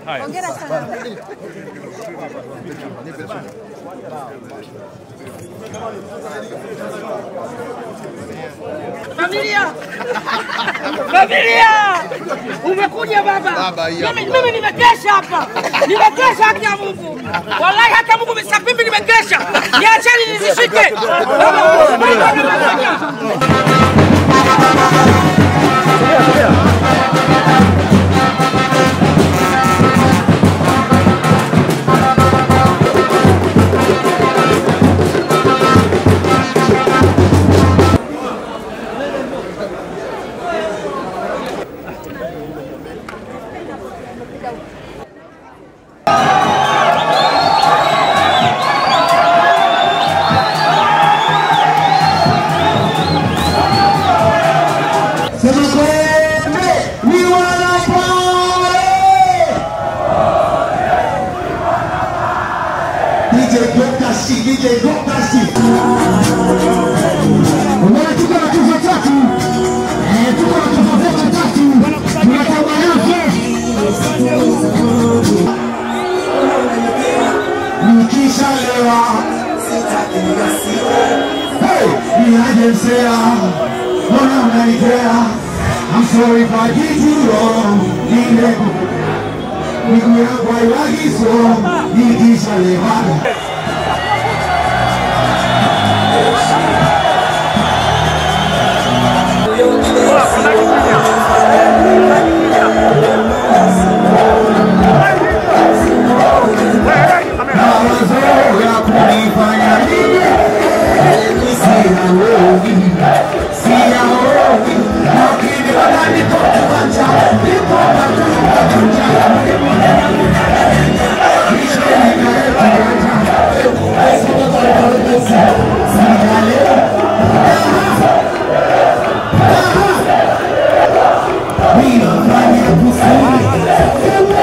Hongera sana. Familia! Familia! Umekuja baba. Baba, hii hapa. Mimi mimi nimekesha hapa. Nimekesha haki ya Mungu. Wallahi hata Mungu mimi nimekesha. Niacheni nizishike. Sema kwembe ni wanapale. DJ Dr. C, DJ Dr. C. Umeona tuko na tuzo tatu. Eh, tuko na tuzo zetu tatu. Tunatamba yote. Nikishalewa. Hey, niaje msea. Mbona mnanikea? I'm sorry if I did you wrong. Nile miguu yangu haiwagi so nikishalewa. Mawazo ya kunifanya nini? Siyaogi, siyaogi, lakini wananitoka macho, nipo matuka kuja. Ninafanya kusudi.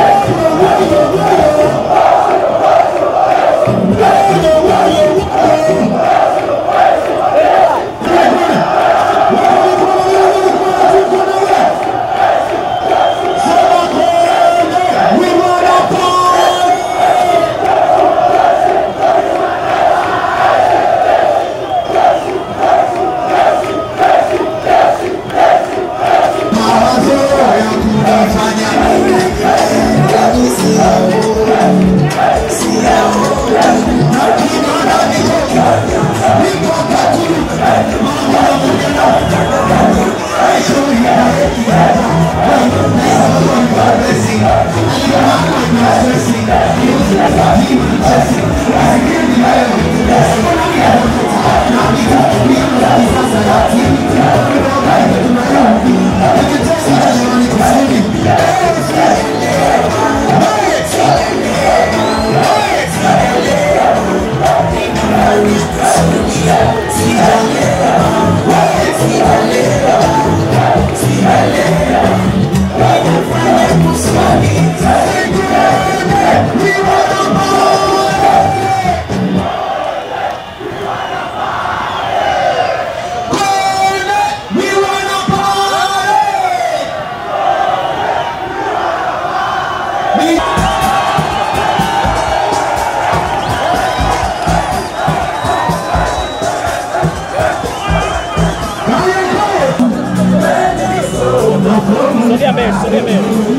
We wanna party. Mawazo ya kunifanya We wanna party. We Sogea mbele, sogea mbele.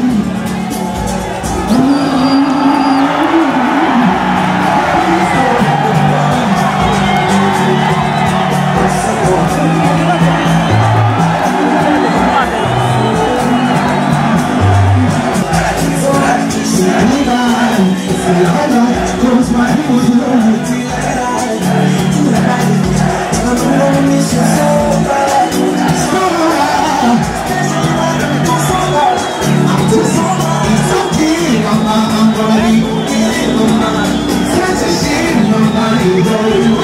Close my eyes, Such a shame, nobody knows.